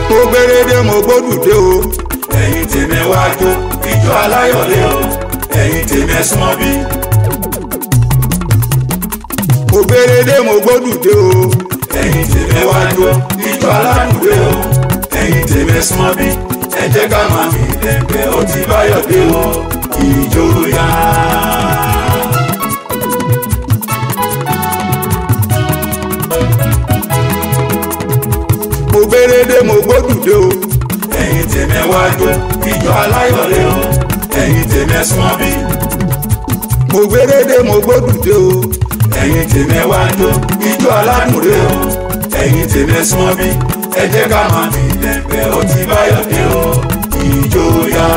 mo gbérédé mo gbódùdé o ẹ̀yin tèmi wá jó ìjọ aláyọ̀lé o ẹ̀yin tèmi ẹ súnmọ́ bí. mo gbérédé mo gbódùdé o ẹ̀yin tèmi wá jó ìjọ aládùúgbò o ẹ̀yin tèmi ẹ súnmọ́ bí. ẹ jẹ́ ká máa fi lẹ́gbẹ́ ó ti báyọ̀ dé o ìjó yá. mo gbérédé mo gbódùdé o ẹ̀yin tèmi wá jó ìjọ aláyọ̀lé o ẹ̀yin tèmi ẹ súnmọ́ bí. mo gbérédé mo gbódùdé o ẹ̀yin tèmi wá jó ìjọ aládùúgbò o ẹ̀yin tèmi ẹ súnmọ́ bí. ẹ jẹ́ ká máa fi lẹ́gbẹ́ ó ti báyọ̀ dé o ìjó yá.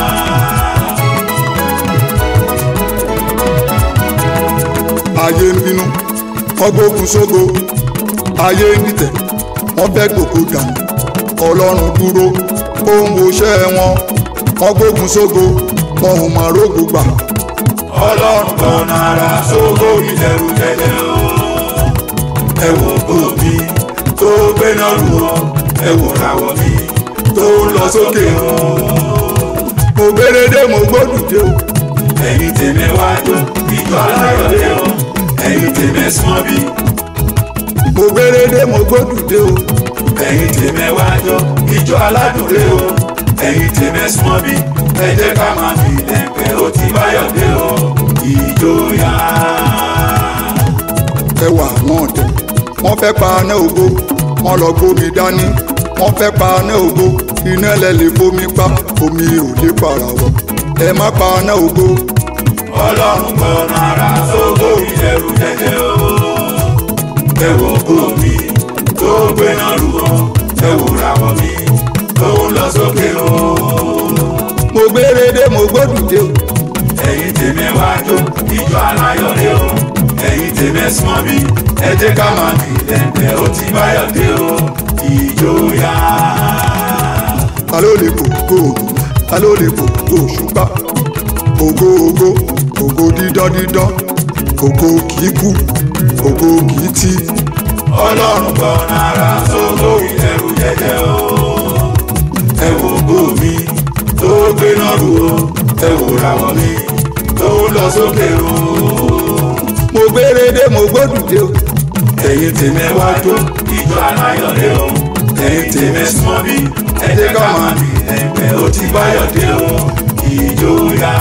ayé ń bínú wọ́n gbógun sógo ayé ń dìtẹ̀ wọ́n fẹ́ gbòkó dànù ọlọ́run dúró ó ń woṣẹ́ wọn wọ́n gbógun sógo wọn ò máa rógo gbà ọlọ́run kan ara sógo ìdẹ̀rù jẹjẹ o. ẹ wo ògo mi tó gbéná lù ọ ẹ wo ràwọ̀ mi tó lọ sókè o. mo gbérédé mo gbódùdé o ẹ̀yin tèmi wá jó ìjọ aláyọ̀lé o ẹ̀yin tèmi ẹ súnmọ́ bí. mo gbérédé mo gbódùdé o ẹ̀yin tèmi wá jó ìjọ aládùúgbò o ẹ̀yin tèmi ẹ súnmọ́ bí. ẹ jẹ́ ká máa fi lẹ́gbẹ́ ó ti báyọ̀ dé o ìjó yá. ẹwà wọn dẹ wọ́n fẹ́ pa aná ògo wọ́n lọ gbómi dání wọ́n fẹ́ pa aná ògo iná lẹ lè fomi pa omi ò lè para wọ ẹ má pa aná ògo ọlọ́run gbọ́nà ara sógo ìdẹ̀rù jẹjẹ o. ẹ wo ògo mi tó gbéná lù ọ́ ẹ wo ràwọ̀ mi tó ń lọ sókè o. mo gbérédé mo gbódùdé o ẹ̀yin tèmi wá jó ìjọ aláyọ̀lé o ẹ̀yin tèmi ẹ súnmọ́ bí ẹ jẹ́ ká máa fi lẹ́gbẹ́ ó ti báyọ̀ dé o ìjó yá. ta ló lè fò ògo ògo ta ló lè fò ògo òṣùpá ògo ògo ògo dídán dídán ògo kìí kú ògo kìí tí ọlọ́run gbọ́nà ara sógo ìdẹ̀rù jẹjẹ o. ẹ wo ògo mi tó gbéná lù ọ́ ẹ wo ràwọ̀ mi tó lọ sókè o. mo gbérédé mo gbódùdé o ẹ̀yin tèmi wá jó ìjọ aláyọ̀lé o ẹ̀yin tèmi súnmọ́ bí ẹ jẹ́ ká máa bí ẹgbẹ́ ó ti báyọ̀ dé o ìjó yá.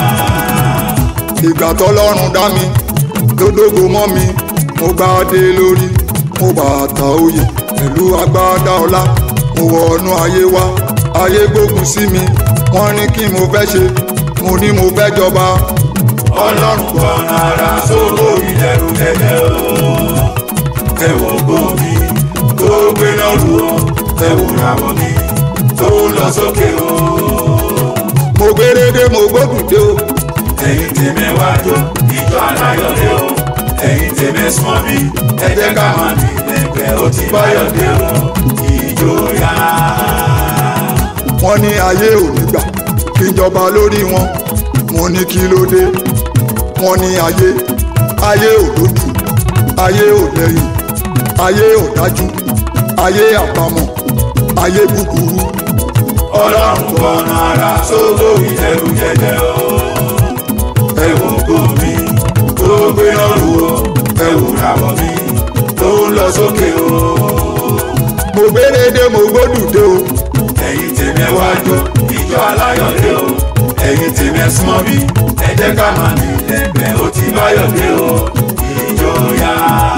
ìgbà tọ́lọ́run dá mi lódógo mọ́ mi mo gbá dé lórí mo bàtà oyè pẹ̀lú agbádá ọlá mo wọnú ayé wá ayé gbógun sí mi wọ́n ní kí mo fẹ́ ṣe mo ní mo fẹ́ jọba ọlọ́run gbọ́nà ara sóko ìdẹ̀rù jẹjẹ o. ẹ wo ògo mi tó gbéná lù ọ́ ẹ wo ràwọ̀ mi tó lọ sókè o. mo gbérédé mo gbódùdé o ẹ̀yin tèmi wá jó ìjọ aláyọ̀lé o ẹ̀yin tèmi súnmọ́ bí ẹ jẹ́ ká máa bí ẹgbẹ́ ó ti báyọ̀ dé o ìjó yá. wọ́n ní ayé ò ní gbà kí n jọba lórí wọn mo ní kí ló dé wọ́n ní ayé ayé ò lójú ayé ò lẹ́yìn ayé ò dájú ayé àbámọ̀ ayé búburú ọlọ́run gbọ́nà ara sóko ìdẹ̀rù jẹjẹ o. ẹ wo ògo mi tó gbéná lù ọ́ ẹ wo ràwọ̀ mi tó ń lọ sókè o. mo gbérédé mo gbódùdé o ẹ̀yin tèmi wá jó ìjọ aláyọ̀lé o ẹ̀yin tèmi ẹ súnmọ́ bí ẹ jẹ́ ká máa bí lẹ́gbẹ́ ó ti báyọ̀ dé o ìjó yá.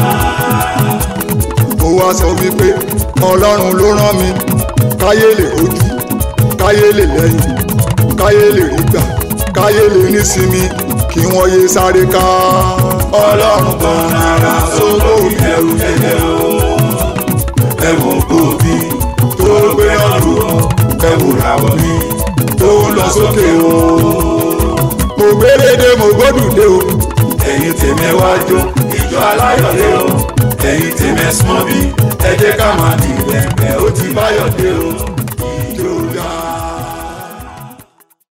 mo wá sọ wípé ọlọ́run ló rán mi káyé lè rojú káyé lè lẹ́yìn káyé lè rí gbà káyé lè nísinmi kí wọ́n yé sáré ká ọlọ́run gbọ́nà ara sóko ìdẹ̀rù jẹjẹ o. ẹ wo ògo mi tó gbé ọ̀rùn o ẹ wo ràwọ̀ mi tó ń lọ sókè o. mo gbérédé mo gbódùdé o ẹ̀yin tèmi wá jó ìjọ aláyọ̀lé o ẹ̀yin tèmi ẹ súnmọ́ bí ẹ jẹ́ ká máa bí lẹ́gbẹ́ ó ti báyọ̀ dé o.